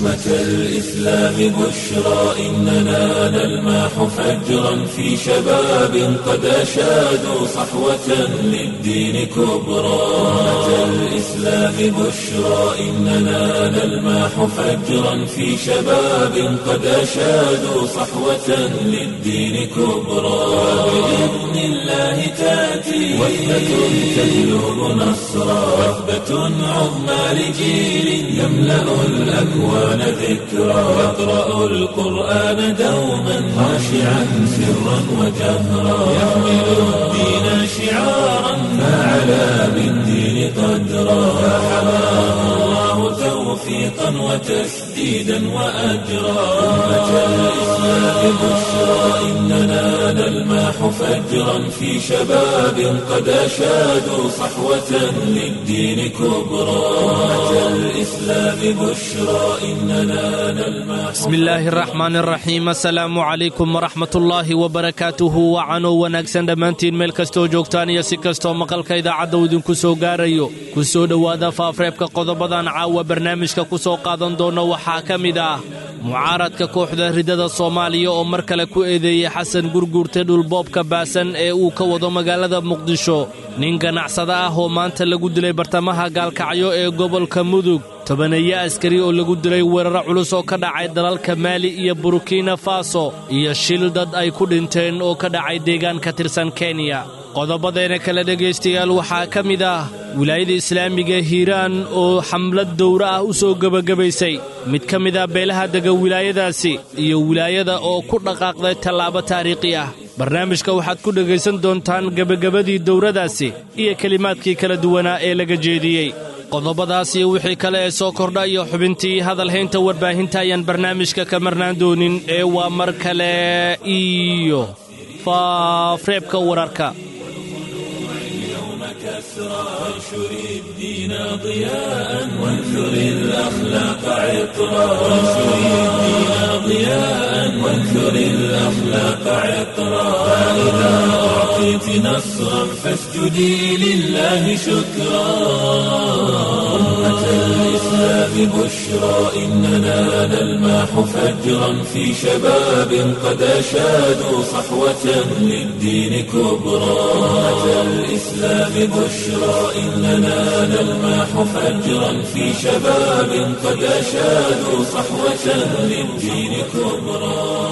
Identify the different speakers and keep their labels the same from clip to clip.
Speaker 1: أمة الإسلام بشرى إننا نلمح فجرا في شباب قد أشادوا صحوة للدين كبرى أمة الإسلام بشرى إننا نلمح فجرا في شباب قد أشادوا صحوة للدين كبرى بإذن الله تأتي وثبة تجلب نصرا وثبة عظمى لجيل يملأ الأكوان ذكرا يقرأ القرآن دوما خاشعا سرا وجهرا يحمل الدين شعارا فعلى بالدين قدرا فحماه الله توفيقا وتسديدا وأجرا أمة الإسلام بشرى إننا نلمح فجرا في شباب قد أشادوا صحوة للدين كبرى أمة الإسلام بشرى إننا نلمح
Speaker 2: بسم illaahi araxmaan araxiim assalaamu calaykum waraxmatullaahi wabarakaatuhu wacanoo wanaagsan dhammaantiin meel kastoo joogtaan iyo si kastoo maqalka idaacadda uu idinku soo gaarayo ku soo dhowaada faafreebka qodobadan caawa barnaamijka ku soo qaadan doona waxaa ka mid ah mucaaradka kooxda ridada soomaaliya oo mar kale ku eedeeyey xasan gurguurte dhulboobka baasan ee uu ka wado magaalada muqdisho nin ganacsada ah oo maanta lagu dilay bartamaha gaalkacyo ee gobolka mudug tobaneeyo askari oo lagu dilay weeraro culus oo ka dhacay dalalka maali iyo burkina faso iyo shil dad ay ku dhinteen oo ka dhacay deegaan ka tirsan kenya qodobadeena kale dhegaystayaal waxaa ka mid ah wilaayada islaamiga hiiraan oo xamlad dowro ah u soo gebagabaysay mid ka mid ah beelaha dega wilaayadaasi iyo wilaayada oo ku dhaqaaqday tallaabo taariikhi ah barnaamijka waxaad ku dhegaysan doontaan gebagabadii dowradaasi iyo kelimaadkii kala duwanaa ee laga jeediyey qodobadaas iyo wixii kale ee soo kordha iyo xubintii hadalhaynta warbaahinta ayaan barnaamijka ka marnaan doonin ee waa mar kale iyo faafreebka wararka
Speaker 1: وانشر الدين ضياء وانثر الأخلاق عطرا وانشر الدين ضياء وانثر الأخلاق عطرا فإذا أعطيت نصرا فاسجدي لله شكرا أمة الإسلام بشرى إننا نلمح فجرا في شباب قد أشادوا صحوة للدين كبرى أمة الإسلام بشرى إننا نلمح فجرا في شباب قد أشادوا صحوة للدين كبرى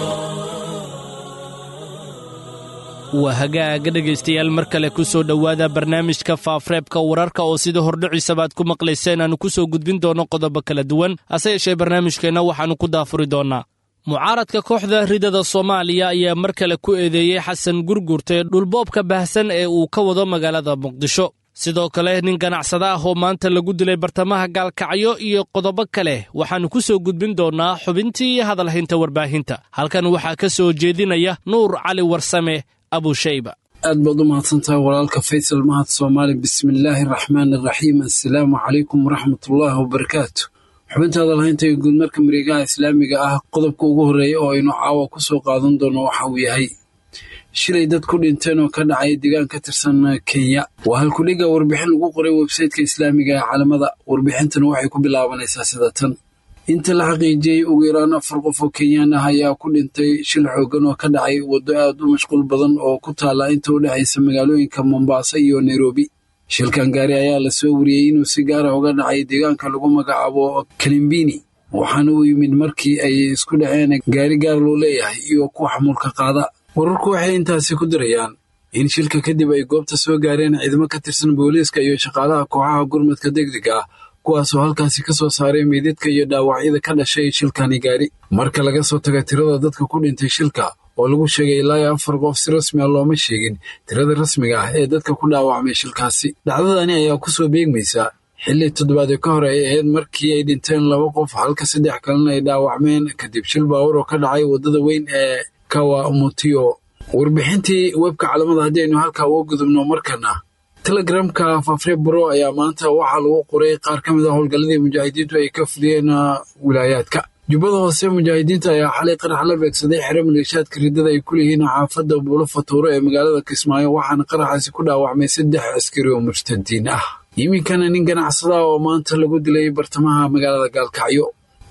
Speaker 2: waa hagaaga dhegaystayaal mar kale ku soo dhowaada barnaamijka faafreebka wararka oo sida hordhiciisaba aad ku maqlayseen aanu ku soo gudbin doono qodobo kala duwan hase yeeshee barnaamijkeenna waxaannu ku daafuri doonnaa mucaaradka kooxda ridada soomaaliya ayaa mar kale ku eedeeyey xasan gurgurte dhulboobka baahsan ee uu ka wado magaalada muqdisho sidoo kale nin ganacsada ah oo maanta lagu dilay bartamaha gaalkacyo iyo qodobo kale waxaannu ku soo gudbin doonnaa xubintii hadalhaynta warbaahinta halkan waxaa ka soo jeedinaya nuur cali warsame abushayba
Speaker 3: aad baad u mahadsantahay walaalka faysal mahad soomaali bismillaahi araxmaan araxiim assalaamu calaykum waraxmatullaahi wabarakaatu xubinta hadalhaynta iyo guudmarka mareegaha islaamiga ah qodobka ugu horreeya oo aynu caawa ku soo qaadan doono waxa uu yahay shilay dad ku dhinteen oo ka dhacay deegaan ka tirsan kenya waa halkudhiga warbixin lagu qoray websayteka islaamiga ee caalamada warbixintan waxay ku bilaabanaysaa sida tan inta la xaqiijiyey ugu yaraan afar qof oo kenyaan ah ayaa ku dhintay shil xoogan oo ka dhacay waddo aad u mashquul badan oo ku taala inta u dhexaysa magaalooyinka mombasa iyo nairobi shilkan gaari ayaa la soo wariyey inuu si gaara uga dhacay deegaanka lagu magacaabo kalimbini waxaana uu yimid markii ay isku dhaceen gaari gaar loo leeyahay iyo kuwa xamuulka qaada wararku waxay intaasi ku dirayaan in shilka kadib ay goobta soo gaareen ciidamo ka tirsan booliiska iyo shaqaalaha kooxaha gurmadka degdega ah kuwaasoo halkaasi ka soo saaray meydadka iyo dhaawacyada ka dhashay shilkani gaari marka laga soo taga tirada dadka ku dhintay shilka oo lagu sheegay ilaa iyo afar qof si rasmi a looma sheegin tirada rasmiga ah ee dadka ku dhaawacmay shilkaasi dhacdadani ayaa ku soo beegmaysa xilli toddobaadee ka hor ay ahayd markii ay dhinteen laba qof halka saddex kalena ay dhaawacmeen kadib shil baawar oo ka dhacay waddada weyn ee kawamutiyo warbixintii webka calamada haddii aynu halkaa uga gudubno markana telegramka fafre bro ayaa maanta waxaa lagu qoray qaar ka mid a howlgalladii mujaahidiintu ay ka fuliyeen wilaayaadka jubbada hoose mujaahidiinta ayaa xalay qarax la beegsaday xero maleeshaadka riddada ay ku leeyihiin xaafadda buulo fatuuro ee magaalada kismaayo waxaana qaraxaasi ku dhaawacmay saddex askari oo murtadiin ah iminkana nin ganacsada oo maanta lagu dilay bartamaha magaalada gaalkacyo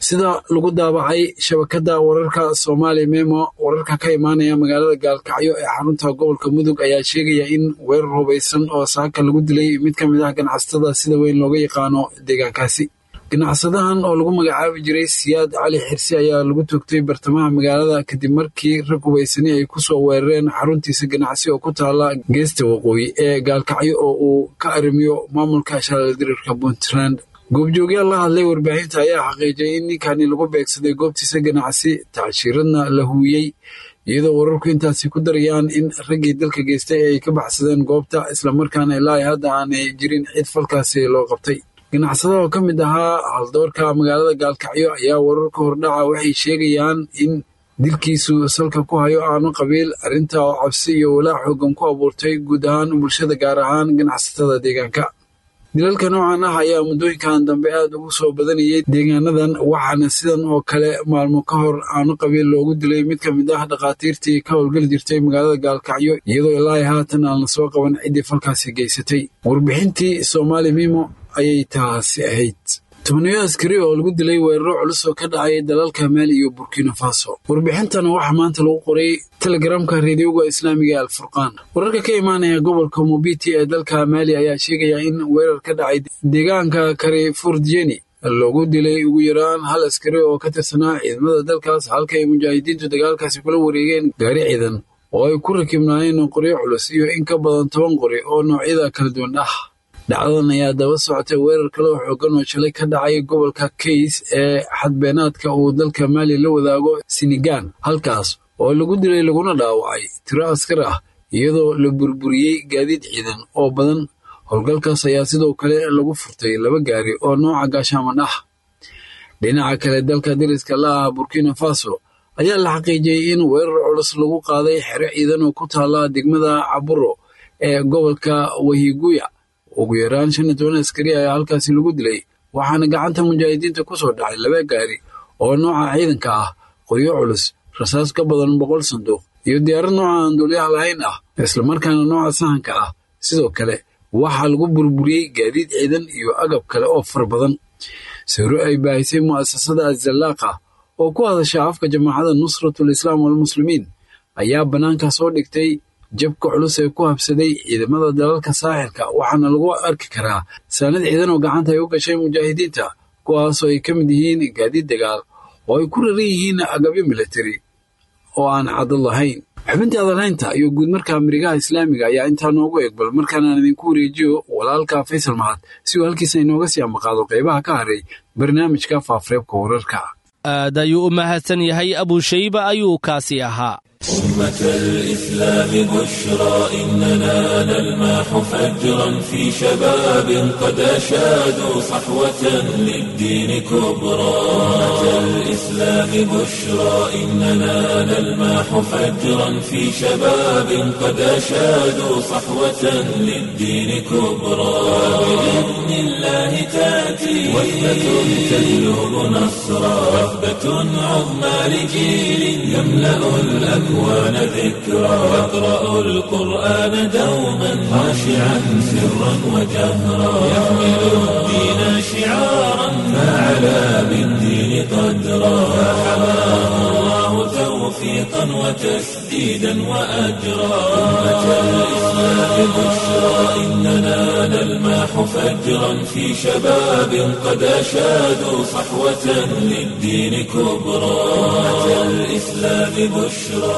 Speaker 3: sida lagu daabacay shabakadda wararka soomaali memo wararka ka imaanaya magaalada gaalkacyo ee xarunta gobolka mudug ayaa sheegaya in weerar hubaysan oo saaka lagu dilay mid ka mid ah ganacsatada sida weyn looga yaqaano deegaankaasi ganacsadahan oo lagu magacaabi jiray siyaad cali xirsi ayaa lagu toogtay bartamaha magaalada kadib markii rag hubaysani ay ku soo weerareen xaruntiisa ganacsi oo ku taala geesta waqooyi ee gaalkacyo oo uu ka arrimiyo maamulka shaaldiriirka puntland goobjoogyaal la hadlay warbaahinta ayaa xaqiijiyay in ninkani lagu beegsaday goobtiisa ganacsi tacshiiradna la huwiyey iyadoo wararku intaasi ku darayaan in raggii dalka geystay ay ka baxsadeen goobta islamarkaana ilaa hadda aanay jirin cid falkaasi loo qabtay ganacsada oo ka mid ahaa haldoorka magaalada gaalkacyo ayaa wararka hordhaca waxay sheegayaan in dilkiisu salka ku hayo aanu qabiil arrinta oo cabsi iyo walaac xoogan ku abuurtay guud ahaan bulshada gaar ahaan ganacsatada deegaanka dilalka noocan ah ayaa muddooyinkan dambe aad ugu soo badanayay deegaanadan waxaana sidan oo kale maalmo ka hor aanu qabiil loogu dilay mid ka mid ah dhakhaatiirtii ka howlgeli jirtay magaalada gaalkacyo iyadoo ilaa haatan aan la soo qaban ciddii falkaasi geysatay warbixintii soomaali mimo ayay taasi ahayd tobaniyo askari oo lagu dilay weeraro culus oo ka dhacay dalalka maali iyo burkina faso warbixintana waxaa maanta lagu qoray telegramka reediyoga islaamiga ee alfurqaan wararka ka imaanaya gobolka mobiti ee dalka maali ayaa sheegaya in weerar ka dhacay deegaanka karifurdjeni loogu dilay ugu yaraan hal askari oo ka tirsanaa ciidamada dalkaas halka ay mujaahidiintu dagaalkaasi kula wareegeen gaari ciidan oo ay ku rakibnaayeen qoryo culus iyo in ka badan toban qori oo noocyada kala duwan ah dhacdadan ayaa daba socotay weerar kale oo xoogan oo shalay ka dhacay gobolka kays ee xadbeenaadka uu dalka maali la wadaago sinigan halkaas oo lagu dilay laguna dhaawacay tiro askar ah iyadoo la burburiyey gaadiid ciidan oo badan howlgalkaas ayaa sidoo kale lagu furtay laba gaari oo nooca gaashaaman ah dhinaca kale dalka dariska la ah burkina faso ayaa la xaqiijiyey in weerar culus lagu qaaday xero ciidan oo ku taala degmada caburo ee gobolka wahiguya ugu yaraan shan iyo toban askari ayaa halkaasi lagu dilay waxaana gacanta mujaahidiinta ku soo dhacay laba gaari oo nooca ciidanka ah qoryo culus rasaas ka badan boqol sanduuq iyo diyaarad nooca aan duulyaha lahayn ah islamarkaana nooca sahanka ah sidoo kale waxaa lagu burburiyey gaadiid ciidan iyo agab kale oo far badan sawiro ay baahisay mu'asasada azallaaqa oo ku hadasha afka jamaacada nusratul islaam walmuslimiin ayaa bannaanka soo dhigtay jabka culus ee ku habsaday ciidamada dalalka saaxilka waxaana lagu arki karaa saanad ciidan oo gacanta ay u gashay mujaahidiinta kuwaasoo ay ka mid yihiin gaadiid dagaal oo ay ku raran yihiin agabyo militari oo aan caddo lahayn xubintii adalhaynta iyo guud marka amrigaha islaamiga ayaa intaa noogu egbal markaanaan idinku wareejiyo walaalka faysal mahad si uu halkiisa inooga sii ambaqaado qaybaha ka haray barnaamijka faafreebka wararka
Speaker 2: aad ayuu u mahadsan yahay abushayba ayuu kaasi ahaa
Speaker 1: أمة الإسلام بشرى إننا نلمح فجرا في شباب قد أشادوا صحوة للدين كبرى أمة الإسلام بشرى إننا نلمح فجرا في شباب قد أشادوا صحوة للدين كبرى بإذن الله تأتي وثبة تجلب نصرا وثبة عظمى لجيل يملأ الأكوان الأكوان ذكرى يقرأ القرآن دوما خاشعا سرا وجهرا يحمل الدين شعارا فعلى بالدين قدرا فحماه الله توفيقا وتسديدا وأجرا أمة الإسلام بشرى إننا نلمح فجرا في شباب قد أشادوا صحوة للدين كبرى أمة الإسلام بشرى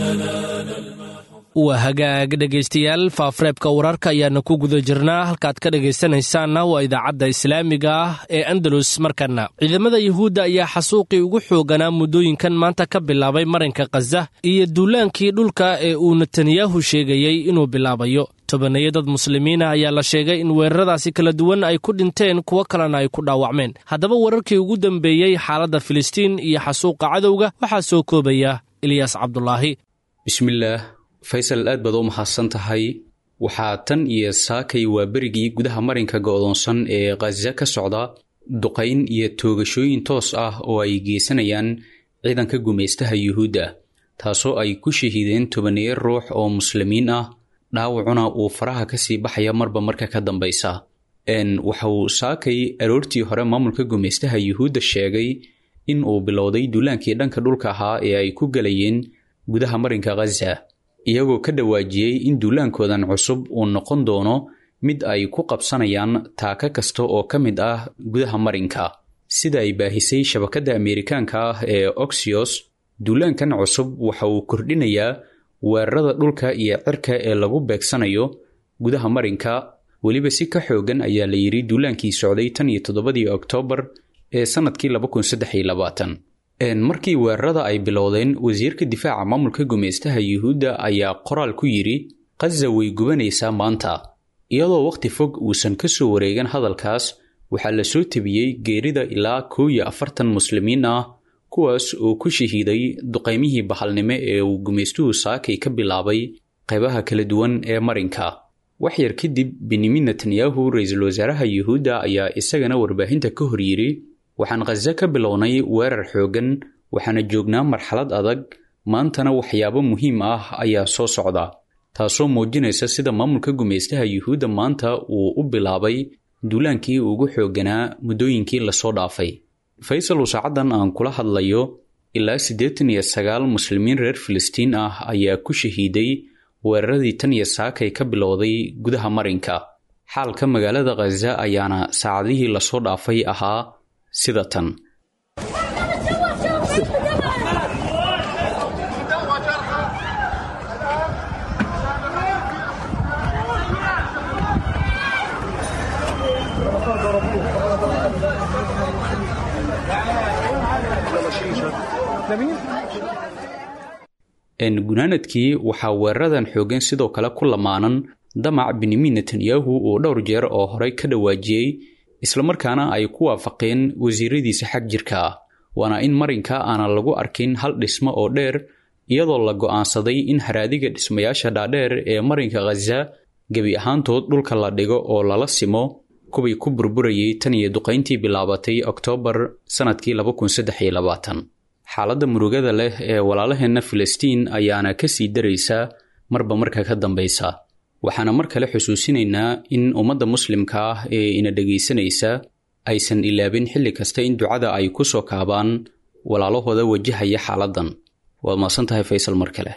Speaker 2: waa hagaag dhegaystayaal faafreebka wararka ayaana ku guda jirnaa halkaad ka dhegaysanaysaanna waa idaacadda islaamiga ah ee andalus markana ciidamada yuhuudda ayaa xasuuqii ugu xooganaa muddooyinkan maanta ka bilaabay marinka khaza iyo duulaankii dhulka ee uu netanyahu sheegayey inuu bilaabayo tobaneeyo dad muslimiina ayaa la sheegay in weeraradaasi kala duwan ay ku dhinteen kuwo kalena ay ku dhaawacmeen haddaba wararkii ugu dambeeyey xaaladda filistiin iyo xasuuqa cadowga waxaa soo koobaya ilyaas cabdulaahi
Speaker 4: bismillaah faysal aad baad u mahadsan tahay waxaa tan iyo saakay waa berigii gudaha marinka go'doonsan ee khaza ka socda duqayn iyo toogashooyin toos ah oo ay geysanayaan ciidanka gumaystaha yuhuudda taasoo ay ku shahiideen tobaneeyo ruux oo muslimiin ah dhaawacuna uu faraha ka sii baxaya marba marka ka dambaysa waxa uu saakay aroortii hore maamulka gumaystaha yuhuudda sheegay in uu bilowday duulaankii dhanka dhulka ahaa ee ay ku galayeen gudaha marinka khaza iyagoo ka dhawaajiyey in duulaankoodan cusub uu noqon doono mid ay ku qabsanayaan taaka kasta oo ka mid ah gudaha marinka sida ay baahisay shabakadda ameerikaanka ah ee oxios duulaankan cusub waxa uu kordhinayaa weerarada dhulka iyo cirka ee lagu beegsanayo gudaha marinka weliba si ka xoogan ayaa la yidhi duulaankii socday tan iyo toddobadii oktoobar ee sannadkii markii weerarada ay bilowdeen wasiirka difaaca maamulka gumeystaha yuhuudda ayaa qoraal ku yidhi khaza way gubanaysaa maanta iyadoo wakhti fog uusan ka soo wareegan hadalkaas waxaa la soo tebiyey geerida ilaa kow iyo afartan muslimiin ah kuwaas oo ku shahiiday duqaymihii bahalnimo ee uu gumaystuhu saakay ka bilaabay qaybaha kala duwan ee marinka wax yar kadib benyamin netanyahu ra-iisul wasaaraha yuhuudda ayaa isagana warbaahinta ka hor yidhi waxaan khaza ka bilownay weerar xooggan waxaana joognaa marxalad adag maantana waxyaabo muhiim ah ayaa soo socda taasoo muujinaysa sida maamulka gumaystaha yuhuudda maanta uu u bilaabay duulaankii ugu xoogganaa muddooyinkii lasoo dhaafay faysal uu saacaddan aan kula hadlayo ilaa siddeetan iyo sagaal muslimiin reer filistiin ah ayaa ku shahiiday weeraradii tan iyo saakay ka bilowday gudaha marinka xaalka magaalada khaza ayaana saacadihii lasoo dhaafay ahaa sida tan gunaanadkii waxaa weeraradan xooggan sidoo kale ku lamaanan damac benyamin netanyahu uu dhowr jeer oo horey ka dhawaajiyey islamarkaana ay ku waafaqeen wasiiradiisa xag jirka ah waana in marinka aanan lagu arkin hal dhismo oo dheer iyadoo la go'aansaday in haraadiga dhismayaasha dhaadheer ee marinka khaza gebi ahaantood dhulka la dhigo oo lala simo kuwii ku burburayay tan iyo duqayntii bilaabatay oktoobar sannadkii xaaladda murugada leh ee walaalaheenna filistiin ayaana ka sii daraysa marba marka ka dambaysa waxaana mar kale xusuusinaynaa in ummadda muslimka ah ee ina dhegaysanaysa aysan ilaabin xilli kasta in ducada ay ku soo kaabaan walaalahooda wajahaya xaaladdan waad maasan tahay faysal mar kale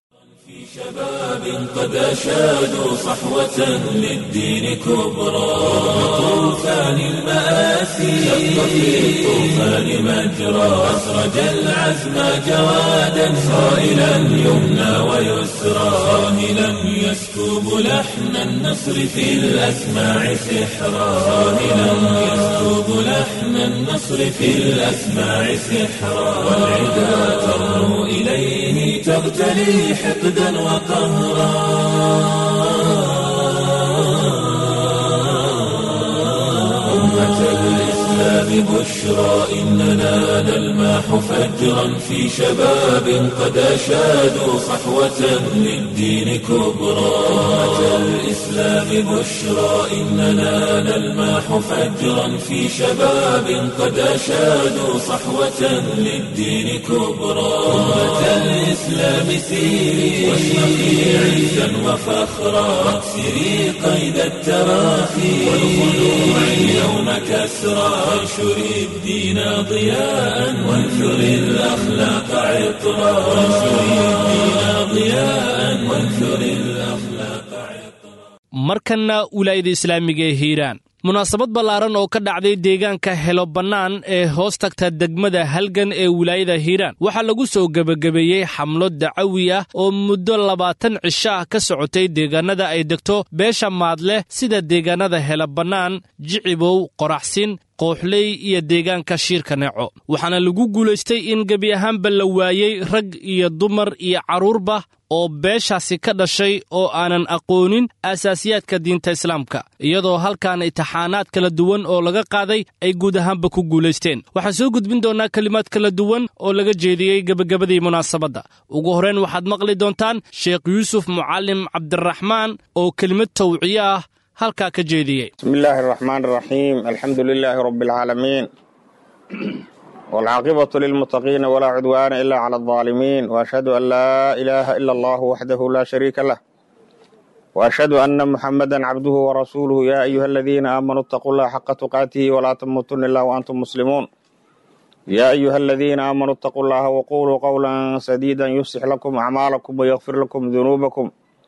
Speaker 1: قد أشادوا صحوة للدين كبرى طوفان المآسي شق في الطوفان مجرى أسرج العزم جوادا صائلا يمنى ويسرى صاهلا يسكب لحن النصر في الأسماع سحرا صاهلا يسكب لحن النصر في الأسماع سحرا والعدا ترنو إليه تغتلي حقدا وقهرا أمة الإسلام بشرى إننا نلماح فجرا في شباب قد أشادوا صحوة للدين كبرى أمة الإسلام بشرى إننا نلماح فجرا في شباب قد أشادوا صحوة للدين كبرى أمة الإسلام سيري واشرقي عزا وفخرا واكسري قيد التراخي والخلوع اليوم كسرى وانشري الدين ضياء وانثري الأخلاق عطرا وانشري الدين ضياء وانثري الأخلاق عطرا
Speaker 2: markanna wilaayada islaamiga ee hiiraan munaasabad ballaaran oo ka dhacday deegaanka helo bannaan ee hoos tagta degmada halgan ee wilaayada hiiraan waxaa lagu soo gebagabeeyey xamlo dacawi ah oo muddo labaatan cisho ah ka socotay deegaanada ay degto beesha maadleh sida deegaanada helo bannaan jicibow qoraxsin kooxley iyo deegaanka shiirka neeco waxaana lagu guulaystay in gebi ahaanba la waayey rag iyo dumar iyo carruurba oo beeshaasi ka dhashay oo aanan aqoonin aasaasiyaadka diinta islaamka iyadoo halkan intixaanaad kala duwan oo laga qaaday ay guud ahaanba ku guulaysteen waxaan soo gudbin doonnaa kelimaad kala duwan oo laga jeediyey gebagabadii munaasabadda ugu horrayn waxaad maqli doontaan sheekh yuusuf mucallim cabdiraxmaan oo kelimad tawciye ah halkaa ka jeediyey
Speaker 5: bismi illaahi araxmaan araxiim alxamdu lilaahi rabbi alcaalamiin waalcaaqibatu lilmuttaqiina walaa cudwaana ila cala aldaalimiin waashhadu an laa ilaaha ila allahu waxdahu laa shariika lah waashhadu anna muxamadan cabduhu warasuuluhu yaa ayuha aladiina aamanuu itaquu llaha xaqa tuqaatihi walaa tamuutuna ilaa waantum muslimuun يا أيها الذين آمنوا اتقوا الله وقولوا قولا سديدا يصلح لكم أعمالكم ويغفر لكم ذنوبكم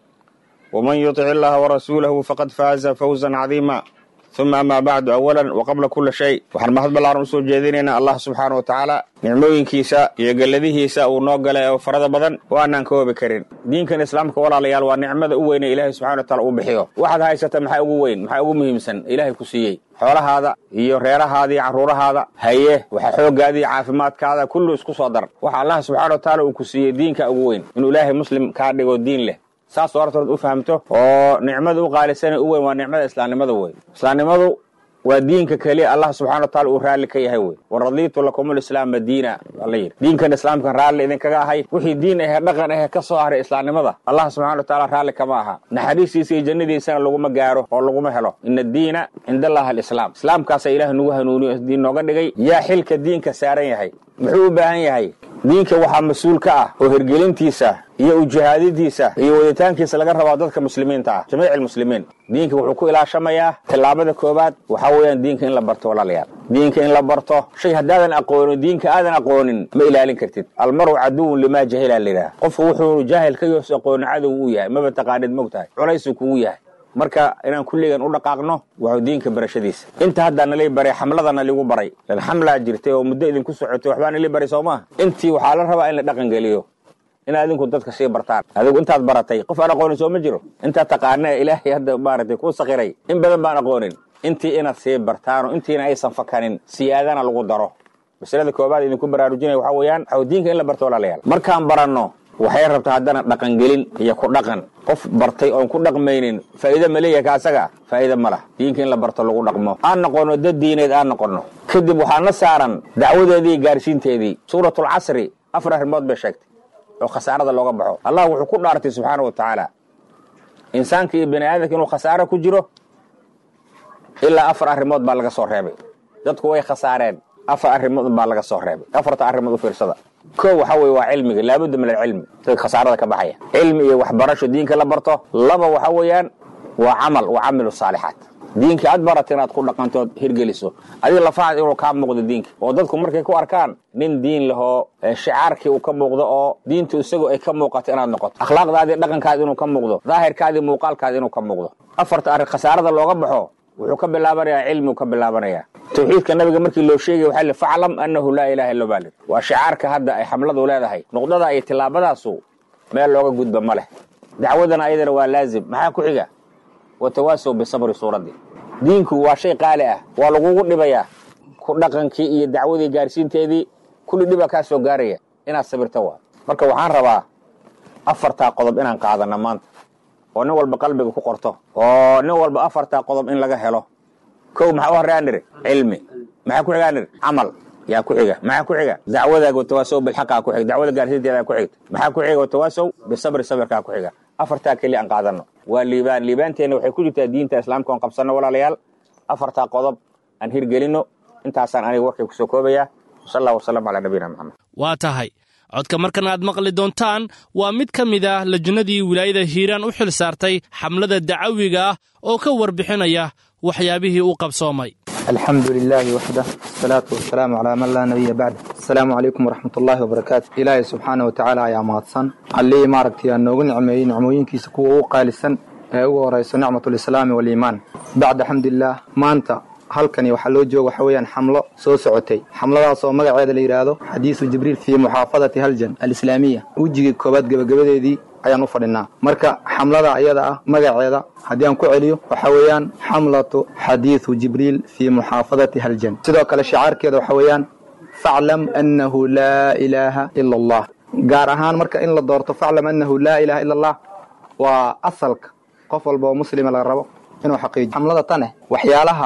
Speaker 5: ومن يطع الله ورسوله فقد فاز فوزا عظيما ثم أما بعد أولا وقبل كل شيء waxaan mahad ballaaran usoo jeedinaynaa allah subxaana wa tacaala nicmooyinkiisa iyo galladihiisa uu noo galay oo farada badan waanaan ka hoobi karin diinkan islaamka walaalayaal waa nicmada u weyn ee ilaahay subxana wa taala uu bixiyo waxaad haysata maxaa ugu weyn maxaa ugu muhiimsan ilaahay ku siiyey xoolahaada iyo reerahaada iyo carruurahaada haye waxa xooggaada iyo caafimaadkaada kullu isku soo dar waxa allah subxana wa tacaala uu ku siiyey diinka ugu weyn inuu ilaahay muslim kaa dhigo diin leh saas hortood u fahamto oo nicmada u qaalisana u weyn waa nicmada islaamnimada wey islaamnimadu waa diinka keliya allah subxana wa taala uu raalli ka yahay wey waradiitu lakum lislaama diina ala yidhi diinkan islaamkan raalli idinkaga ahay wixii diin ahee dhaqan ahee ka soo haray islaamnimada allah subxana wa taala raalli kama aha naxariistiisa iyo jannadiisana laguma gaaro oo laguma helo ina addiina cinda allah alislaam islaamkaasa ilaah nagu hanuuniyo diin nooga dhigay yaa xilka diinka saaran yahay muxuu u baahan yahay diinka waxaa mas-uul ka ah oo hirgelintiisa iyo ujihaadintiisa iyo waditaankiisa laga rabaa dadka muslimiinta ah jamiic almuslimiin diinka wuxuu ku ilaashamayaa tallaabada koowaad waxaa weeyaan diinka in la barto walaalayaal diinka in la barto shay haddaadan aqoonin diinka aadan aqoonin ma ilaalin kartid almaru caduwun limaa jahila layidhaha qofku wuxuu jaahil ka yoos aqoonin cadow u yahay maba taqaanid mogtahay culaysuu kugu yahay marka inaan kulligan u dhaqaaqno waxuu diinka barashadiisa inta haddaa nalii baray xamladana ligu baray lan xamlaa jirtay oo muddo idinku socotay waxbaa nalii baray soo maaha intii waxaa la rabaa in la dhaqan geliyo in adinku dadka sii bartaan adigu intaad baratay qof aan aqoonin soo ma jiro intaad taqaana ilaahay hadda maaragtay kuu sakiray in badan baan aqoonin intii inaad sii bartaano intiina aysan fakanin siyaadana lagu daro masalada koobaad idinku baraarujinaya waxaa weeyaan waxau diinka in la barto walaalayaal markaan baranno waxay rabtaa haddana dhaqangelin iyo ku dhaqan qof bartay oon ku dhaqmaynin faa'iide ma leeyahay ka asaga faa'iide ma lah diinka in la barto lagu dhaqmo aan noqonno dad diineed aan noqonno kadib waxaa na saaran dacwadeedii iyo gaarsiinteedii suuratulcasri afar arrimood bay sheegtay oo khasaarada looga baxo allah wuxuu ku dhaartay subxaana wa tacaala insaanka iyo bani aadamka inuu khasaaro ku jiro ilaa afar arrimood baa laga soo reebay dadku way khasaareen afar arrimood baa laga soo reebay afarta arrimood u fiirsada koo waxaa weye waa cilmiga laabudda min alcilmi dadka khasaarada ka baxaya cilmi iyo waxbarasho diinka la barto laba waxaa weeyaan waa camal wa camilu saalixaat diinka aad barata inaad ku dhaqantood hirgeliso adiga lafahaad inuu kaa muuqdo diinka oo dadku markay ku arkaan nin diin lahoo shicaarkii uu ka muuqdo oo diintu isagu ay ka muuqato inaad noqoto akhlaaqdaadii dhaqankaadi inuu ka muuqdo daahirkaadii muuqaalkaadi inuu ka muuqdo afarta arrin khasaarada looga baxo wuxuu ka bilaabanayaa cilmigu ka bilaabanayaa tawxiidka nabiga markii loo sheegay waxaa li faclam annahu laa ilaha illa baalid waa shicaarka hadda ay xamladu leedahay nuqdada iyo tillaabadaasu meel looga gudba ma leh dacwadana ayadana waa laazim maxaa ku xiga watawaasow bisabri suuraddii diinku waa shay qaali ah waa lagugu dhibayaa ku dhaqankii iyo dacwadii gaarsiinteedii kulli dhibaa kaa soo gaaraya inaad sabirta waa marka waxaan rabaa afartaa qodob inaan qaadana maanta oo nin walba qalbiga ku qorto oo nin walba afartaa qodob in laga helo kow maxaa u horreyaa niri cilmi maxaa ku xigaa niri camal yaa ku xiga maxaa ku xiga dacwadaaga watawaasow bilxaqaa ku xiga dacwada gaarsiinteedaa ku xigta maxaa ku xiga watawaasow bisabri sabirkaa ku xiga afartaa keliya aan qaadano waa liibaan liibaanteenna waxay ku jirtaa diinta islaamka oon qabsanno walaalayaal afartaa qodob aan hirgelinno intaasaan aniga warkay ku soo koobayaa wasal allah wasalam calaa nabiyina maxamed
Speaker 2: waa tahay codka markan aad maqli doontaan waa mid ka mid ah lajnadii wilaayada hiiraan u xil saartay xamlada dacawiga ah oo ka warbixinaya waxyaabihii u qabsoomay
Speaker 6: alxamdu lilaahi waxdah asalaatu wasalaamu calaa man laa nabiya bacd asalaamu calaykum waraxmat ullaahi wabarakaatu ilaahay subxaana wa tacaala ayaa mahadsan allihii maaragtay aa noogu nicmeeyey nicmooyinkiisa kuwa ugu qaalisan ee ugu horayso nicmatulislaami waaliimaan bacda xamdulilaah maanta halkani waxaa loo jooga waxa weeyaan xamlo soo socotay xamladaas oo magaceeda la yidhaahdo xadiisu jibriil fii muxaafadati haljan alislaamiya wejigii koobaad gebagabadeedii ayaan u fadhinaa marka xamlada iyada ah magaceeda haddii aan ku celiyo waxa weeyaan xamlatu xadiisu jibriil fii muxaafadati haljan sidoo kale shicaarkeeda waxa weeyaan faclam annahu laa ilaaha ila allah gaar ahaan marka in la doorto faclam annahu laa ilaaha ila allah waa asalka qof walba oo muslima laga rabo inuu xaqiijiyo xamlada tane waxyaalaha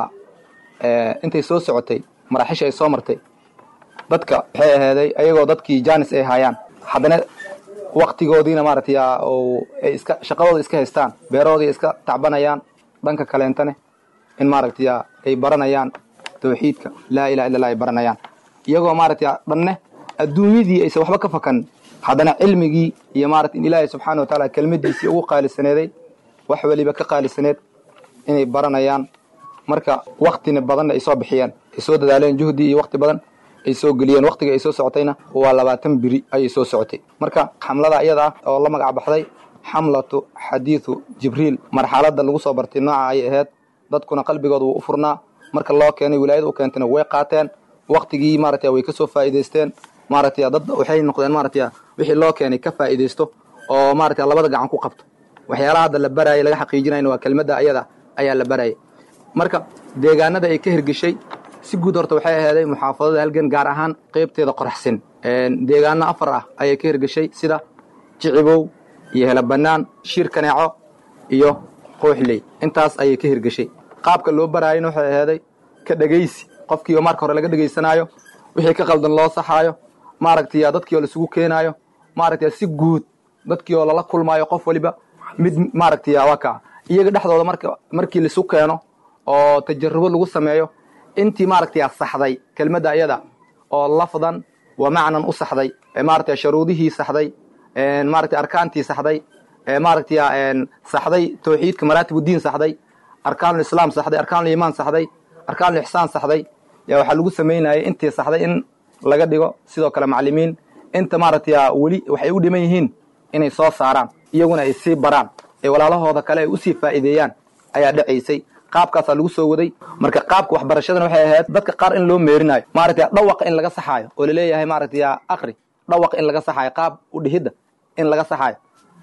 Speaker 6: intay soo socotay maraaxisha ay soo martay dadka waxay ahaaday ayagoo dadkii jaanis ay haayaan haddana waktigoodiina maaragtay ay iska shaqadooda iska haystaan beerahoodii iska tacbanayaan dhanka kaleentane in maaragtay ay baranayaan tawxiidka laa ilaha illa allah ay baranayaan iyagoo maaragtay dhanne adduunyadii aysan waxba ka fakan haddana cilmigii iyo maarata in ilaahay subxaana wa tacaala kelmadiisii ugu qaalisaneeday wax weliba ka qaalisaneed inay baranayaan marka waktina badanna ay soo bixiyeen ay soo dadaaleen juhdi iyo wakti badan ay soo geliyeen waqtiga ay soo socotayna waa labaatan biri ayay soo socotay marka xamlada iyada ah oo la magac baxday xamlatu xadiidu jibriil marxaladda lagu soo bartay nooca ayay ahayd dadkuna qalbigooda wuu u furnaa marka loo keenay wilaayada u keentayna way qaateen waqtigii maaragtay way ka soo faa'iidaysteen maaragtay dad waxay noqdeen maaragtay wixii loo keenay ka faa'iidaysto oo maaragtay labada gacan ku qabto waxyaalaha hadda la barayay laga xaqiijinayna waa kelmadda ayada ayaa la barayay marka deegaanada ay ka hirgeshay si guud horta waxay ahaaday muxaafadada halgan gaar ahaan qaybteeda qoraxsan deegaano afar ah ayay ka hirgeshay sida jicibow iyo helabannaan shiir kaneeco iyo qooxley intaas ayay ka hirgeshay qaabka loo baraayana waxay ahaaday ka dhegaysi qofkii oo marka hore laga dhegaysanaayo wixii ka qaldan loo saxaayo maaragtay dadkii oo laisugu keenaayo maaragtay si guud dadkii oo lala kulmaayo qof waliba mid maaragtay waa kaa iyaga dhexdooda marka markii laisu keeno oo tajarubo lagu sameeyo intii maaragtay saxday kelmadda ayada oo lafdan wa macnan u saxday maaragtay sharuudihii saxday maaragtay arkaantii saxday maaragtay saxday tawxiidka maraatibuddiin saxday arkaanulislaam saxday arkaanuliimaan saxday arkaanuulixsaan saxday yaa waxaa lagu samaynayay intii saxday in laga dhigo sidoo kale macallimiin inta maaragtay weli waxay u dhiman yihiin inay soo saaraan iyaguna ay sii baraan ee walaalahooda kale ay usii faa'iideeyaan ayaa dhacaysay qaabkaasaa lagu soo waday marka qaabka waxbarashadana waxay ahayd dadka qaar in loo meerinaayo maaragtay dhawaqa in laga saxaayo oo laleeyahay maaragtay akri dhawaqa in laga saxaayo qaab udhihidda in laga saxaayo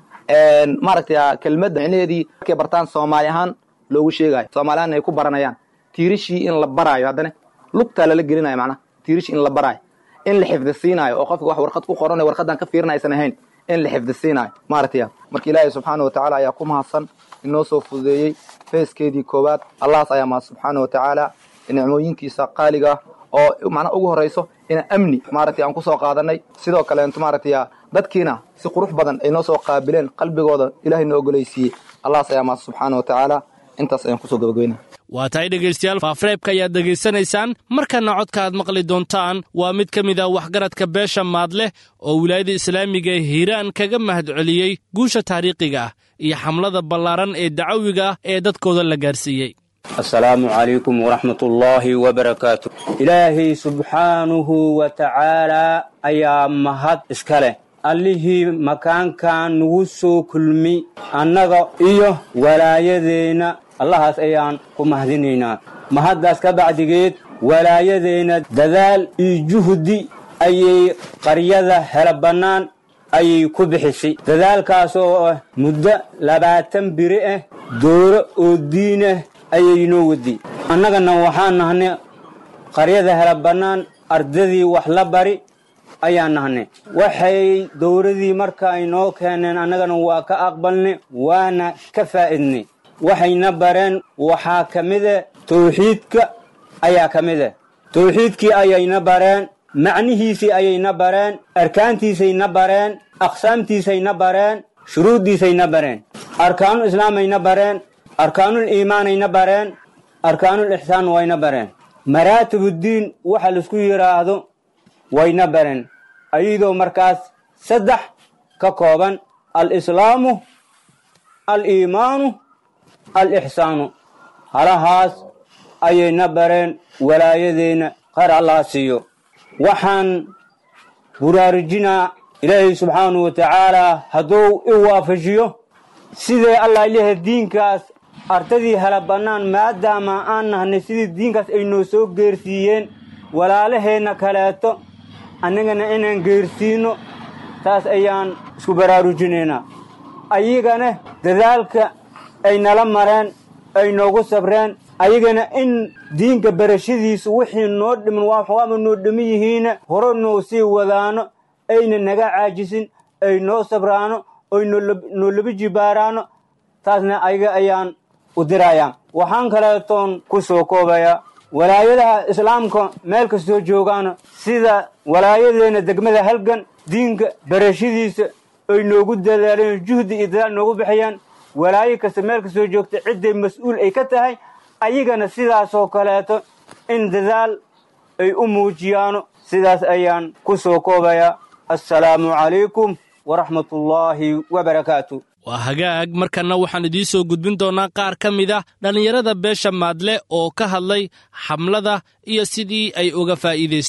Speaker 6: maaragtay kelmadda micnaheedii markay bartaan soomaali ahaan loogu sheegaayo soomaaliyaanna ay ku baranayaan tiirishii in la baraayo haddana lugtaa lala gelinayo macnaha tiirishii in la baraayo in la xifdisiinaayo oo qofka wax warqad ku qoranayo warqadan ka fiirina aysan ahayn in la xifdisiinaayo maaragtay marka ilaahay subxaana watacaala ayaa ku mahadsan inoo soo fududeeyey feeskeedii koowaad allahaas ayaa mahad subxaana watacaala nicmooyinkiisa qaaliga ah oo macnaha ugu horayso ina amni maaragtay aan kusoo qaadanay sidoo kaleento maaragtay dadkiina si qurux badan ay noo soo qaabileen qalbigooda ilaahay noo ogolaysiiyey allahaas ayaa mahad subxaana watacaala intaas ayaan kusoo gabagabeynaya
Speaker 2: waa tahay dhegaystayaal faafreebka ayaad dhegaysanaysaan markana codka aad maqli doontaan waa mid ka mid ah waxgaradka beesha maadleh oo wilaayada islaamiga hiiraan kaga mahad celiyey guusha taariikhiga ah iyo xamlada ballaaran ee dacawiga ah ee dadkooda la gaarsiiyey
Speaker 7: asalaamu calaykum waraxmat ullaahi wabarakaatu ilaahay subxaanuhu wa tacaalaa ayaa mahad iska leh allihii makaankan nagu soo kulmi annaga iyo walaayadeenna allahaas ayaan ku mahadinaynaa mahaddaas ka bacdigeed walaayadeenna dadaal iyo juhdi ayay qaryada hela bannaan ayay ku bixisay dadaalkaas oo ah muddo labaatan biri ah dooro oo diin ah ayay noo wadday annagana waxaan nahnay qaryada hela bannaan ardadii wax la bari ayaan nahnay waxay dowladii marka ay noo keeneen annagana waa ka aqbalnay waana ka faa'idnay waxayna bareen waxaa ka mida tawxiidka ayaa ka mida tawxiidkii ayayna bareen macnihiisii ayayna bareen arkaantiisayna bareen aqsaamtiisayna bareen shuruuddiisayna bareen arkaanul islaamayna bareen arkaanul iimaanayna bareen arkaanul ixsaan wayna bareen maraatibuddiin waxa laisku yidhaahdo wayna bareen ayadoo markaas saddex ka kooban al-islaamu al-iimaanu al-ixsaanu halahaas ayayna bareen walaayadeenna khayr allaha siiyo waxaan buraarujinaa ilaahay subxaanahu wa tacaalaa hadduu i waafajiyo sidee allah ilaha diinkaas ardadii hala bannaan maadaama aan nahnay sidii diinkaas ay noo soo geersiiyeen walaalaheenna kaleeto annagana inaan geersiinno taas ayaan isku baraarujinaynaa ayagana dadaalka ay nala mareen ay noogu sabreen ayagana in diinka barashadiisu wixii noo dhiman waxaama noo dhiman yihiina hore noo sii wadaano ayna naga caajisin ay noo sabraano oy noo laba jibaaraano taasna ayaga ayaan u dirayaa waxaan kaleetoon ku soo koobayaa walaayadaha islaamka meel kastoo joogaana sida walaayadeenna degmada halgan diinka barashadiisa ay noogu dadaaleen juhdi iyo dadaal noogu bixiyaan walaayo kasta meel kastoo joogta cidday mas-uul ay ka tahay ayagana sidaasoo kaleeto in dadaal ay u muujiyaano sidaas ayaan ku soo koobayaa assalaamu calaykum waraxmat ullaahi wabarakaatu
Speaker 2: waa hagaag markanna waxaan idiin soo gudbin doonnaa qaar ka mid ah dhallinyarada beesha maadle oo ka hadlay xamlada iyo sidii ay uga faa'iidaysteen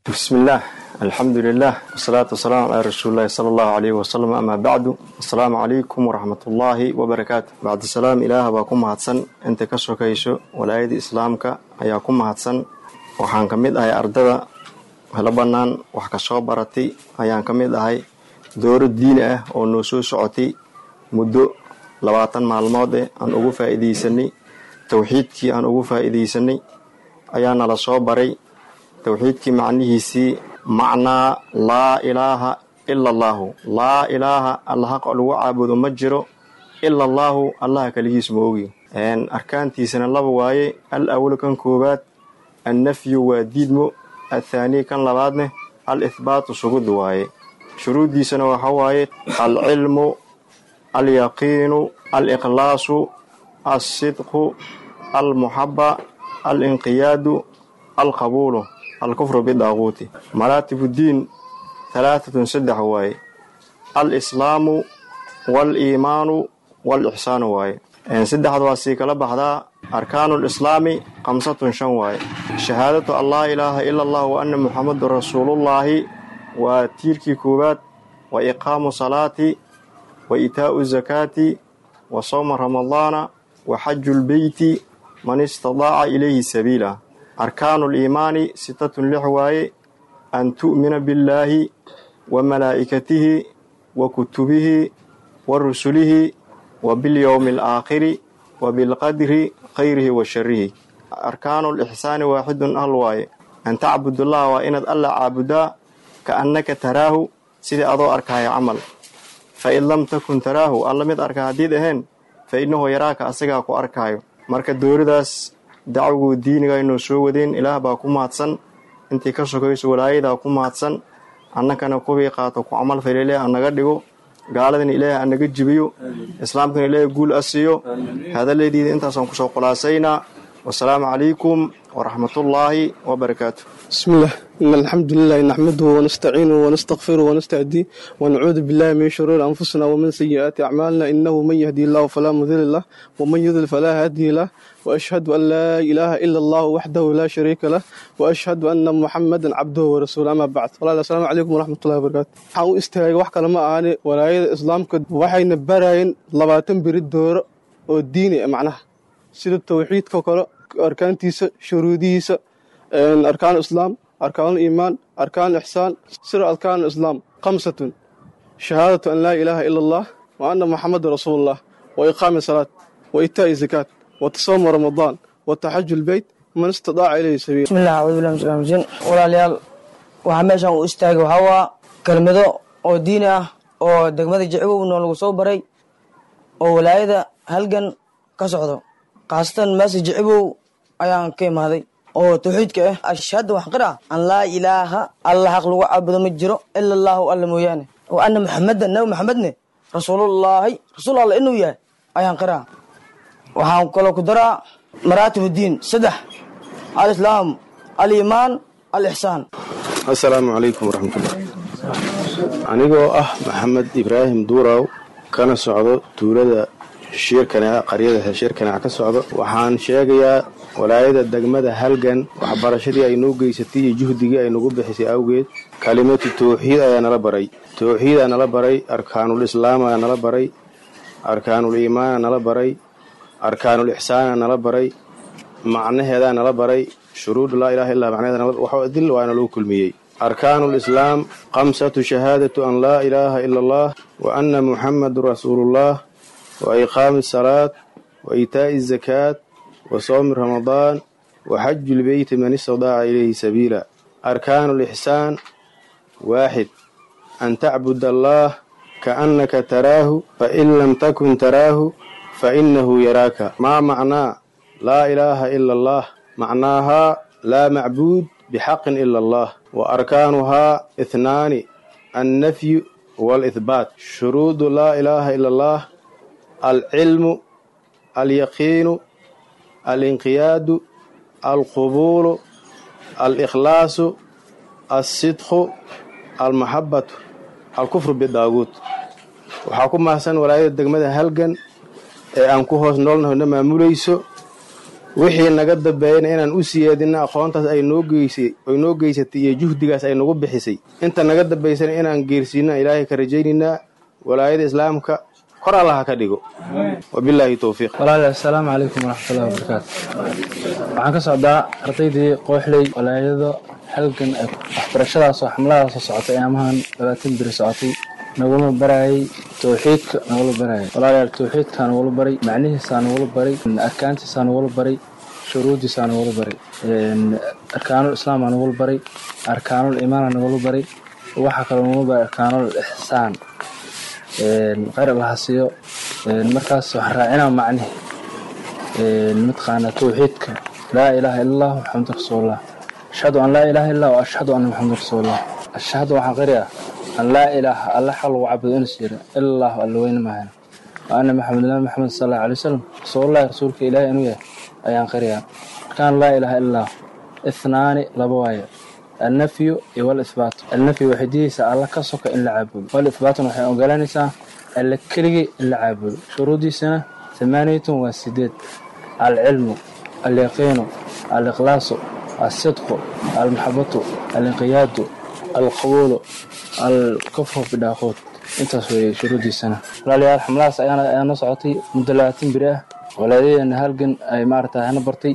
Speaker 8: bismillaah alxamdulilah wasalaatu wasalaamu calaa rasuulilahi sala allahu calayhi wasalam amaa bacdu assalaamu calaykum waraxmatullaahi wabarakaatu bacdisalaam ilaah baa ku mahadsan inta ka sokayso walaayada islaamka ayaa ku mahadsan waxaan ka mid ahay ardada helo bannaan wax ka soo baratay ayaan ka mid ahay dooro diini ah oo noo soo socotay muddo labaatan maalmood eh aan ugu faa'iidaysanay towxiidkii aan ugu faa'iidaysanay ayaa nala soo baray towxiidkii macnihiisii macnaa laa ilaaha ila allaahu laa ilaaha alla xaq lagu caabudo ma jiro ila allaahu allaha keligiis ma ogi arkaantiisana laba waaye al awal kan koowaad annafyu waa diidmo athaanii kan labaadneh al ihbaatu sugud waaye shuruuddiisana waxa waaye alcilmu alyaqiinu aliqlaasu alsidqu almuxaba alinqiyaadu alqabuulu alkufru bidaaquuti maraatibuddiin halaatatun saddex waaye alislaamu waaliimaanu waalixsaanu waaye saddexda waa sii kala baxdaa arkaanu lislaami khamsatun shan waaye shahaadatu an laa ilaaha ila allah wa anna muxamadun rasuulullaahi waa tiirkii koowaad wa iqaamu salaati wa itaa'u zakaati wa sawma ramadaana wa xaju lbeyti man istadaaca ilayhi sabiila arkaanu liimaani sitatun lix waaye an tu'mina billaahi wa malaa'ikatihi wa kutubihi wa rusulihi wa bilyowmi alaakhiri wa bilqadri khayrihi wa sharihi arkaanu lixsaani waaxidun hal waaye an tacbudullaha waa inaad alla caabudaa ka annaka taraahu sidii adoo arkaayo camal fa in lam takun taraahu alla mid arka haddiid ahayn fa innahu yaraaka asagaa ku arkaayo marka dooridaas dacwiguu diiniga inuu soo wadeen ilaah baa ku mahadsan intii ka sokayso walaayadaa ku mahadsan annakana kuwii qaato ku camal fal ilaah anaga dhigo gaaladana ilaahay anaga jibiyo islaamkana ilaahay guul a siiyo hadallaydiida intaasaan kusoo khulaasaynaa wasalaamu calaykum waraxmatullaahi wabarakaatu
Speaker 9: بسم الله إن الحمد لله نحمده ونستعينه ونستغفره ونستهديه ونعوذ بالله من شرور أنفسنا ومن سيئات أعمالنا إنه من يهدي الله فلا مضل له ومن يضلل فلا هادي له وأشهد أن لا إله إلا الله وحده لا شريك له وأشهد أن محمدا عبده ورسوله أما بعد والله السلام عليكم ورحمة الله وبركاته waxaan u istaagay wax kale ma ahane walaayada islaamka waxayna barayeen labaatan beri dooro oo diini ah macnaha sida towxiidka kale arkaantiisa shuruudihiisa أركان الإسلام أركان الإيمان أركان الإحسان سر أركان الإسلام خمسة شهادة أن لا إله إلا الله وأن محمد رسول الله وإقام الصلاة وإيتاء الزكاة وتصوم رمضان وتحج البيت من استطاع إليه سبيل
Speaker 10: بسم الله أعوذ بالله من الشيطان الرجيم walaalyaal waxaa meeshan u istaagay waxaa waa kelmado oo diini ah oo degmada jicibow noo lagu soo baray oo walaayada halgan ka socdo khaasatan meesa jicibow ayaan ka imaaday oo tawxiidka ah ashhadu wax qira an laa ilaaha alla xaq lagu caabudo ma jiro ila allaahu alla mooyaane wa anna maxamedan nabi maxamedne rasuulullaahi rasuul alla inuu yahay ayaan qiraa waxaan kaloo ku daraa maraatib diin saddex alislaam aliimaan alixsaan
Speaker 11: assalaamu calaykum waraxmatullah anigoo ah maxamed ibraahim duuraw kana socdo tuulada shiirkaneca qaryada shiirkaneca ka socdo waxaan sheegayaa walaayada degmada halgan waxbarashadii ay noo geysatay iyo juhdigii ay nagu bixisay awgeed kalimatu tawxiid ayaa nala baray tawxiidaa nala baray arkaanul islaamaa nala baray arkaanul iimaana nala baray arkaanul ixsaana nala baray macnaheedaa nala baray shuruudu laa ilaha illaa macnaheeda dil waana lagu kulmiyey arkaanu lislaam khamsatu shahaadatu an laa ilaaha ila allah wa anna muxamadun rasuulullah wa iqaami asalaat wa iitaa'i azakaat wa soomi ramadaan wa xaju lbeyti man istadaaca ilayhi sabiila arkaanu lixsaan waaxid an tacbud allah kaannaka taraahu fain lam takun taraahu fainahu yaraaka maa macnaa laa ilaaha ila allah macnaahaa laa macbuud bxaqin ila allah wa arkaanuhaa ihnaani annafyu waalihbaat shuruudu laa ilaaha ila allah alcilmu alyaqiinu alinqiyaadu alqubuulu alikhlaasu alsidqu almaxabatu alkufru bidaaguud waxaa ku mahadsan walaayada degmada halgan ee aan ku hoos noolnahona maamulayso wixii naga dambeeyana inaan u siyaadino aqoontaas ay noo geysay oy noo geysatay iyo juhdigaas ay nagu bixisay inta naga dambaysana inaan geersiina ilaahay ka rajaynaynaa walaayada islaamka kor allaha ka dhigo wabilaahi towfiiq
Speaker 12: walaalahi assalaamu calaykum waraxmatullahi wabarakaatu waxaan ka socdaa ardaydii qooxley walaayado halgan waxbarashadaasoo xamladaasoo socotay amahan labaatan biri socotay nagula barayay towxiidka nagula barayay walaalayaal towxiidkaa nagula baray macnihiisaa nagula baray arkaantiisaa nagula baray shuruudiisaa nagula baray arkaanul islaamaa nagula baray arkaanul imaana nagula baray waxaa kaloo nagula baray arkaanul ixsaan khayr allaha siiyo markaas waxaan raacinaa macnihi mataqaanaa towxiidka laa ilaaha ila allah maxamadu rasuulullah ashhadu an laa ilaaha illa wa ashhadu anna maxamadu rasuulullah ashhadu waxaan qari ah an laa ilaaha alla xaq lagu cabudo inas jira ila allahu alla weyne maahana wa anna maxamed nabi maxamed sal allahu alay wasalam rasuulullahi rasuulka ilaahi inuu yahay ayaan qariyaa markaan laa ilaaha illa allah ithnaani laba waaye النفي والإثبات النفي وحديث الله كسوك إلا عابد والإثبات وحي أقلانيسا إلا كلغي إلا عابد شروطي سنة ثمانية وسديد العلم اليقين الإخلاص الصدق المحبة الانقياد القبول الكفر بالداخوت intaas weeye shuruudii sana walaalayaal xamlahaas ayaana socotay muddo labaatan biri ah walaaladeena halgan ay maarata hana bartay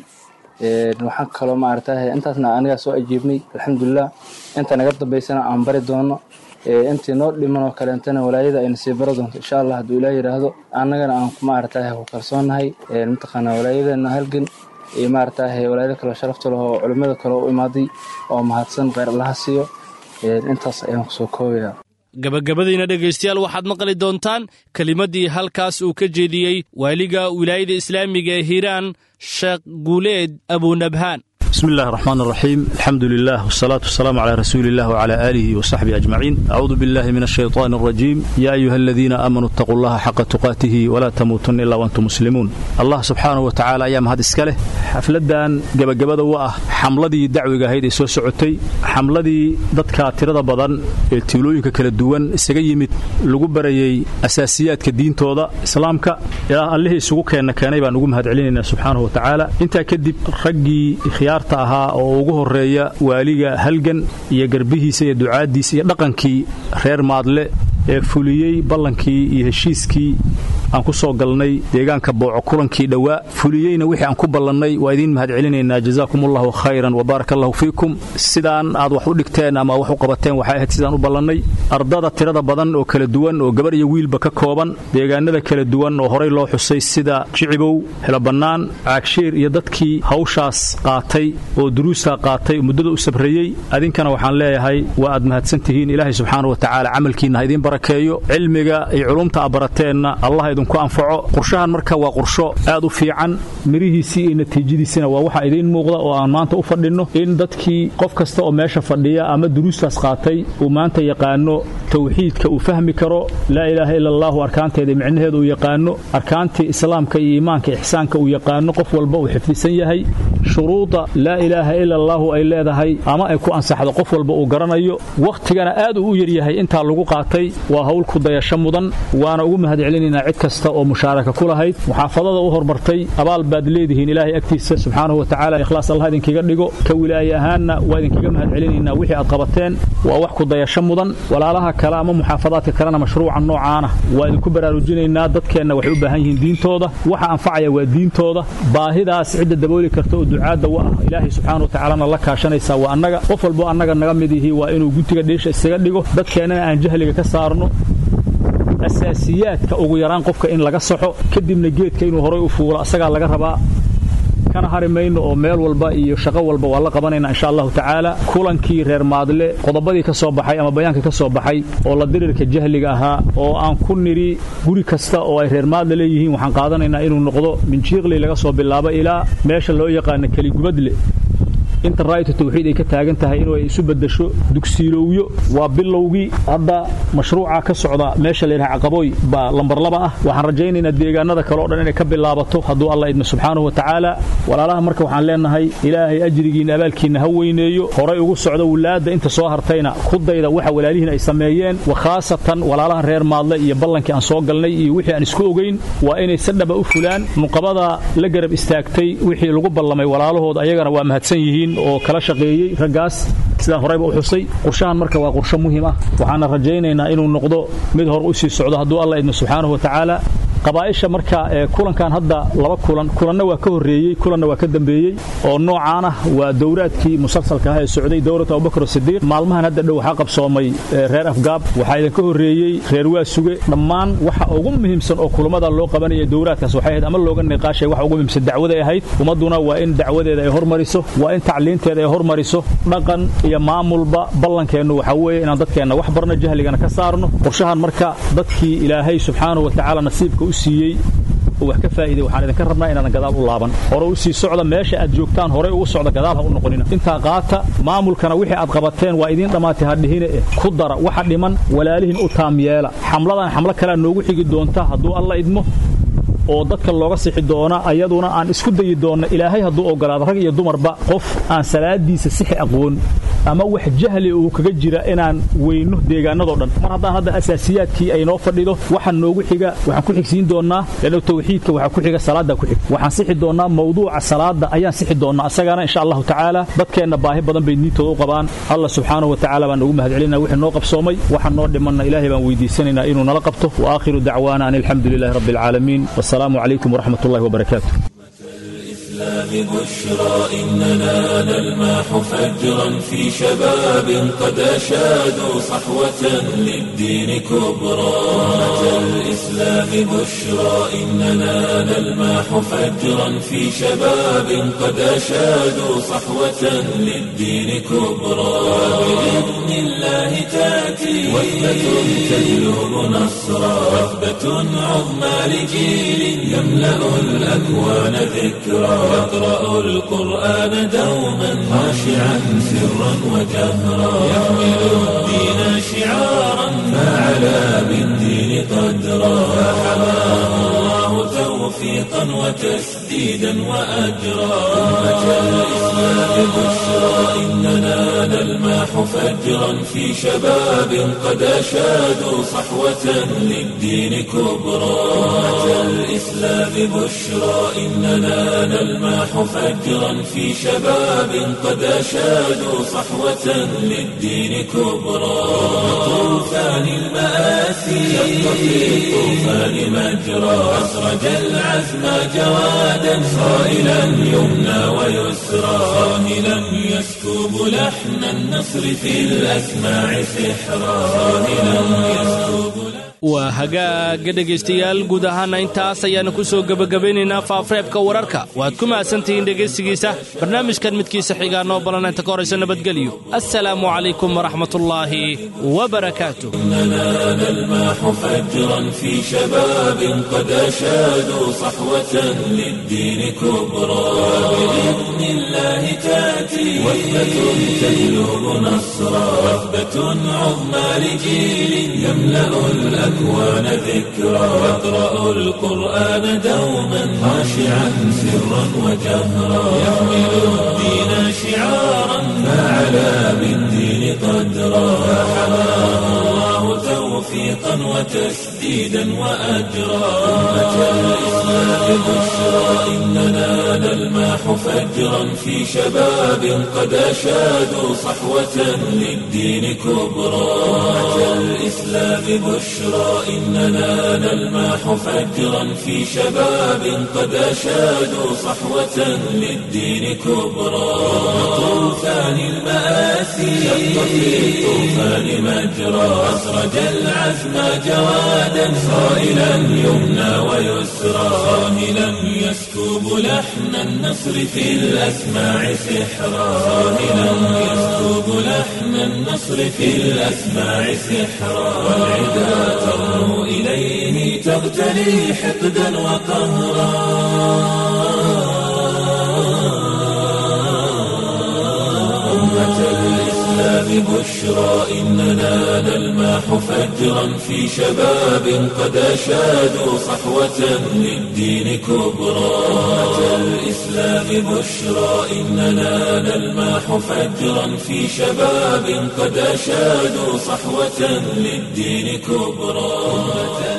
Speaker 12: waxaan kaloo maaragtay intaasna anigaa soo ajiibnay alxamdulilah inta naga dambaysana aan bari doono intii noo dhiman oo kaleentana walaayada ayna sii bari doonto insha allah hadduu ilaah yidhaahdo annagana aan maaragtay ku kalsoonnahay mataqaanaa walaayadeena halgan iyo maaragtay walaayada kaloo sharafta leh oo culimmada kale u imaaday oo mahadsan kheyr allaha siiyo intaas ayaan kusoo koobayaa
Speaker 2: gabagabadiina dhegaystayaal waxaad maqli doontaan kelimaddii halkaas uu ka jeediyey waaliga wilaayada islaamiga ee hiiraan sheekh guuleed abunabhaan
Speaker 13: بسم الله الرحمن الرحيم الحمد لله والصلاة والسلام على رسول الله وعلى آله وصحبه أجمعين أعوذ بالله من الشيطان الرجيم يا أيها الذين آمنوا اتقوا الله حق تقاته ولا تموتن إلا وأنتم مسلمون الله سبحانه وتعالى أيام هذا إسكاله حفلدان جب جبدا وآه حملدي دعوة هيدي سو سعوتي حملدي dadka tirada badan ee tiilooyinka kala duwan isaga yimid lagu barayay asaasiyaadka diintooda islaamka ilaa allihii isugu keena keenay baan ugu mahadcelinaynaa subxaanahu wa tacaala intaa kadib raggii khiyaarta ahaa oo ugu horeeya waaliga halgan iyo garbihiisa iyo ducaaddiisa iyo dhaqankii reer maadle ee fuliyey ballankii iyo heshiiskii aan ku soo galnay deegaanka booco kulankii dhowaa fuliyeyna wixii aan ku ballannay waa idiin mahadcelinaynaa jazaakum allahu khayran wa baaraka allahu fiikum sidaan aad wax u dhigteen ama wax u qabateen waxay ahayd sidaan u ballannay ardada tirada badan oo kala duwan oo gabar iyo wiilba ka kooban deegaanada kala duwan oo horay loo xusay sida jicibow helobannaan caagshiir iyo dadkii hawshaas qaatay oo duruusaa qaatay oo muddada u sabreeyey adinkana waxaan leeyahay waa aad mahadsantihiin ilaahay subxaana wa tacaala camalkiinna ha idiin barakeeyo cilmiga iyo culumta aad barateenna allah idinku anfaco qurshahan marka waa qursho aad u fiican mirihiisii iyo natiijadiisina waa waxa idiin muuqda oo aan maanta u fadhinno in dadkii qof kasta oo meesha fadhiya ama duruustaas qaatay uu maanta yaqaano tawxiidka uu fahmi karo laa ilaaha ila allahu arkaanteeda micnaheeda uu yaqaano arkaantii islaamka iyo iimaanka ixsaanka uu yaqaano qof walba uu xifdisan yahay shuruuda laa ilaaha ila allahu ay leedahay ama ay ku ansaxdo qof walba uu garanayo wakhtigana aad uu u yaryahay intaa lagu qaatay waa hawl ku dayasho mudan waana ugu mahadcelinaynaa cid kasta oo mushaaraka ku lahayd muxaafadada u hormartay abaal baad leedihiin ilaahay agtiisa subxaanahu wa tacaala ikhlaas allah idinkaga dhigo ka wilaaye ahaanna waa idinkaga mahadcelinaynaa wixii aad qabateen waa wax ku dayasho mudan walaalaha kale ama muxaafadaadka kalena mashruuca noocaana waa idinku baraarujinaynaa dadkeenna waxay u baahan yihiin diintooda waxa anfacaya waa diintooda baahidaas cidda dabooli karta oo ducaadda wa ah ilaahay subxaana wa tacaalana la kaashanaysaa waa annaga qof walbo annaga naga mid yihi waa inuu guntiga dheesha isaga dhigo dadkeennana aan jahliga ka saarno asaasiyaadka ugu yaraan qofka in laga saxo kadibna geedka inuu horay u fuulo asagaa laga rabaa kana hari mayno oo meel walba iyo shaqo walba waa la qabanayna insha allahu tacaala kulankii reer maadle qodobadii ka soo baxay ama bayaankii ka soo baxay oo la dirirka jahliga ahaa oo aan ku nidhi guri kasta oo ay reer maadle leeyihiin waxaan qaadanaynaa inuu noqdo minjiiqli laga soo bilaabo ilaa meesha loo yaqaano keligubadle inta raayatu tawxiid ay ka taagan tahay inuu ay isu beddesho dugsiilowyo waa bilowgii hadda mashruuca ka socda meesha la yidhaha caqabooy baa lambar laba ah waxaan rajaynaynaa deegaanada kale o dhan inay ka bilaabato hadduu alla idmo subxaanahu wa tacaala walaalaha marka waxaan leenahay ilaahay ajrigiinna abaalkiinna ha weyneeyo horay ugu socda wulaadda inta soo hartayna ku dayda waxa walaalihiin ay sameeyeen wa khaasatan walaalaha reer maadle iyo ballankii aan soo galnay iyo wixii aan isku ogeyn waa inay si dhaba u fulaan nuqabada la garab istaagtay wixii lagu ballamay walaalahooda ayagana waa mahadsan yihiin oo kala shaqeeyey raggaas sidaan horeyba u xusay qurshahan marka waa qursho muhiim ah waxaana rajaynaynaa inuu noqdo mid hor u sii socdo hadduu alla idmo subxaanahu wa tacaala qabaa'isha marka ee kulankan hadda laba kulan kulanna waa ka horreeyey kulanna waa ka dambeeyey oo noocaan ah waa dowraadkii musalsalka ah ee socday dowlad abubakar sidiiq maalmahan hadda dhow waxaa qabsoomay reer afgaab waxaa idinka horreeyey reer waasuge dhammaan waxa ugu muhiimsan oo kulamada loo qabanaya dowraadkaas waxay ahayd ama looga niqaashay waxa ugu muhiimsan dacwaday ahayd ummadduna waa in dacwadeeda ay hormariso waa in tacliinteeda ay hormariso dhaqan iyo maamulba ballankeennu waxaa weeye inaan dadkeenna wax barno jahligana ka saarno qorshahan marka dadkii ilaahay subxaanahu wa tacaala nasiibka u siiyey oo wax ka faa'iiday waxaan idinka rabnaa inaadan gadaal u laaban hore u sii socda meesha aad joogtaan horey ugu socda gadaal ha u noqonina intaa qaata maamulkana wixii aad qabateen waa idiin dhammaatay hadhihine eh ku dara waxa dhiman walaalihin u taam yeela xamladan xamlo kalea noogu xigi doonta hadduu alla idmo oo dadka looga sixi doona ayaduna aan isku dayi doonna ilaahay hadduu ogolaado rag iyo dumarba qof aan salaadiisa sixi aqoon ama wax jahli uu kaga jira inaan weyno deegaanadoo dhan mar haddaan hadda asaasiyaadkii ay noo fadhido waxaan noogu xiga waxaan ku xigsiin doonnaa leanno tawxiidka waxaa ku xiga salaaddaa ku xig waxaan sixi doonnaa mawduuca salaadda ayaan sixi doonnaa asagana insha allahu tacaala dadkeenna baahi badan bay niintooda u qabaan allah subxaanahu wa tacaala baan ugu mahadcelinaa wixii noo qabsoomay waxaan noo dhimanna ilaahay baan weydiisanaynaa inuu nala qabto wa aakhiru dacwaana an alxamdu lilahi rabbi alcaalamiin والسلام عليكم ورحمة الله وبركاته
Speaker 1: الإسلام بشرى إننا نلماح فجرا في شباب قد أشادوا صحوة للدين كبرى أمة الإسلام بشرى إننا نلماح فجرا في شباب قد أشادوا صحوة للدين كبرى بإذن الله تأتي وثبة تجلب نصرا وثبة عظمى لجيل يملأ الأكوان ذكرى يقرأ القرآن دوما خاشعا سرا وجهرا يحمل الدين شعارا فعلى بالدين قدرا فحماه الله توفيقا وتسديدا وأجرا أمة الإسلام بشرى إننا نلماح فجرا في شباب قد أشادوا صحوة للدين كبرى أمة الإسلام بشرى إننا نلماح فجرا في شباب قد أشادوا صحوة للدين كبرى طوفان المآسي شق في الطوفان مجرى أسرج العزم جوادا صائلا يمنى ويسرى صاهلا يسكب لحن النصر في الأسماع سحرا صاهلا يسكب
Speaker 2: waa hagaaga dhegaystayaal guud ahaana intaas ayaanu ku soo gebagabaynaynaa faafreebka wararka waad ku mahadsantihiin dhegaystigiisa barnaamijkan midkiisa xigaa noo balan inta ka horaysa nabadgelyo assalaamu calaykum waraxmatullaahi wabarakaatu
Speaker 1: إننا نلماح فجرا في شباب قد أشادوا صحوة للدين كبرى بإذن الله تأتي وثبة تجلب نصرا وثبة عظمى لجيل يملأ الأكوان ذكرا يقرأ القرآن دوما خاشعا سرا وجهرا يحمل الدين شعارا فعلى بالدين قدرا فحماه الله توفيقا وتسديدا وأجرا أمة الإسلام بشرى إننا نلماح فجرا في شباب قد أشادوا صحوة للدين كبرى أمة الإسلام بشرى إننا نلماح فجرا في شباب قد أشادوا صحوة للدين كبرى طوفان المآسي شق في الطوفان مجرى أسرج العزم جوادا صائلا يمنى ويسرى صاهلا يسكب لحن النصر في الأسماع سحرا صاهلا يسكب لحن النصر في الأسماع سحرا والعدا ترنو إليه تغتلي حقدا وقهرا أمة الإسلام بشرى إننا نلمح فجرا في شباب قد أشادوا صحوة للدين كبرى أمة الإسلام بشرى إننا نلمح فجرا في شباب قد أشادوا صحوة للدين كبرى